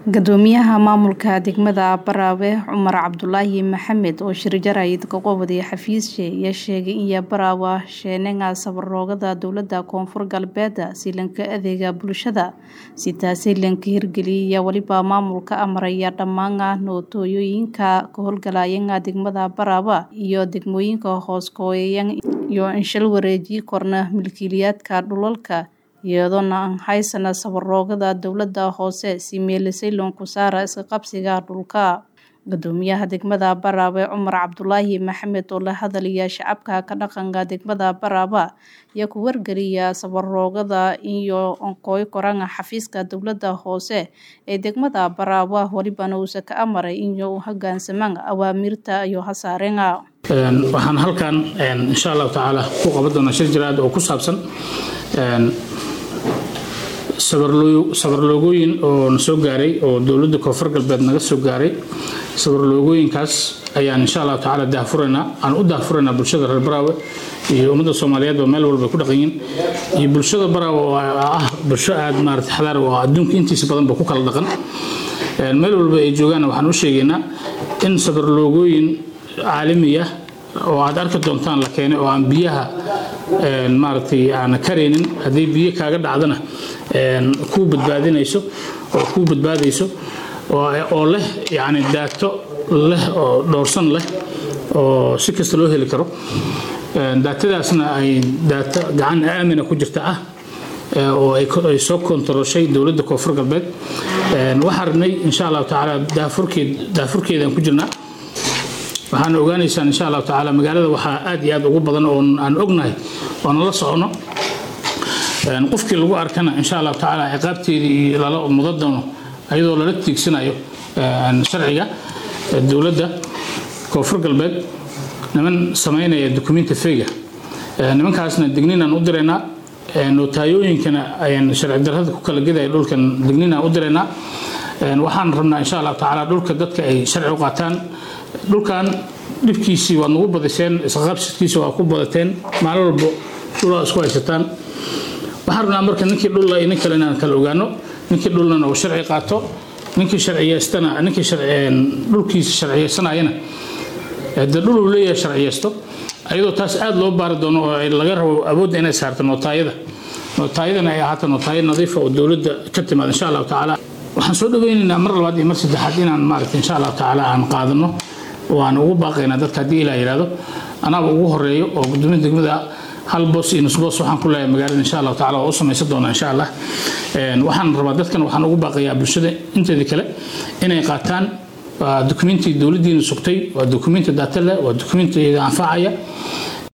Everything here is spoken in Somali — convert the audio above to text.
Guddoomiyaha maamulka degmada Baraawe Cumar Cabdulaahi Maxamed oo shir jaraa'id ka qabsaday xafiisye ayaa sheegay in Baraawe sheenaga safarroogada dowlada koonfur galbeed si lanka adeega bulshada si taasi lanka hirgeliya waliba maamulka amaraya dhammaan nootooyinka ka howlgalaya degmada Baraawe iyo degmooyinka hoos gooyaya iyo in shil wareeji korna milkiilayaadka dhulalka iyadoona aan haysana safarroogada dowlada hoose si meelisay loonku saara iska qabsiga dhulka guddoomiyaha degmada Baraawe Cumar Cabdulaahi Maxamed oo la hadlaya shacabka ka dhaqanka degmada Baraawe ayaa ku wargaliya safarroogada iyo onkooy koranga xafiiska dowlada hoose ee degmada Baraawe walibana uu ka amaray in uu hoggaansamaan awaamirta iyo hasaarenga waxaan halkan insha allahu tacaala ku qaban doonaa shir jiraad oo ku saabsan sabarloogooyin oo na soo gaaray oo dowladda koonfur galbeed naga soo gaaray sabarloogooyinkaas ayaan insha allahu tacaala daahfuraynaa aan u daahfuraynaa bulshada reer baraawe iyo ummadda soomaaliyeed oo meel walba ku dhaqan yihiin iyo bulshada baraawe oo ah bulsho aad maarata xadaar oo adduunka intiisa badanba ku kala dhaqan meel walba ay joogaanna waxaan u sheegaynaa in sabarloogooyin caalami ah oo aad arki doontaan la keenay oo aan biyaha maaragtay aan karaynin haddii biyo kaaga dhacdana kuu badbaadinayso oo kuu badbaadayso oo leh yacni daato leh oo dhowrsan leh oo si kasta loo heli karo daatadaasna ay daato gacan aamina ku jirta ah oo ay soo kontaroshay dowladda koonfur galbeed waxaan rabnay insha allahu tacaala daafurkeedaan ku jirnaa waxaana ogaanaysaan insha allahu tacaala magaalada waxaa aad iyo aad ugu badan oo aan ognahay oo nala socono qofkii lagu arkana insha allahu tacaala ciqaabteedii lala mudo doono ayadoo lala tiigsanayo sharciga dowladda koonfur galbeed niman samaynaya dukumenti feyga nimankaasna digninaan u diraynaa nootayooyinkana ayaan sharci darrada ku kala gedaya dhulkan digninaan u diraynaa waxaan rabnaa insha allahu tacaala dhulka dadka ay sharci u qaataan dhulkan dhibkiisii waad nagu badiseen isqabsikiisa waa ku badateen maalin walbo dhulaa isku haysataan waxaan rabnaa marka ninkii dhulla iyo nin kale inaan kala ogaano ninkii dhullana uu sharci qaato ninkii sharciyeystana ninkii dhulkiisa sharciyeysanayana dee dhul uu leeyahay sharciyeysto ayadoo taas aad loo baari doono oo laga rabo awoodda inay saarto nootaayada nootaayadana ay ahaato nootaayo nadiifa oo dowladda ka timaad insha allahu tacaala waxaan soo dhaweynaynaa mar labaad iyo mar saddexaad inaan maaragta insha allahu tacaala aan qaadano oo aan ugu baaqaynaa dadka haddii ilaa yidhaahdo anaaba ugu horeeyo oo gudoomiya degmada hal boos iyo nus boos waxaan ku leeyahay magaalada insha allahu tacaala waa u samaysan doonaa insha allah waxaan rabaa dadkan waxaan ugu baaqayaa bulshada inteedii kale inay qaataan waa dukumenti dowladdiina sugtay waa dukumenti daata leh waa dukumenti anfacaya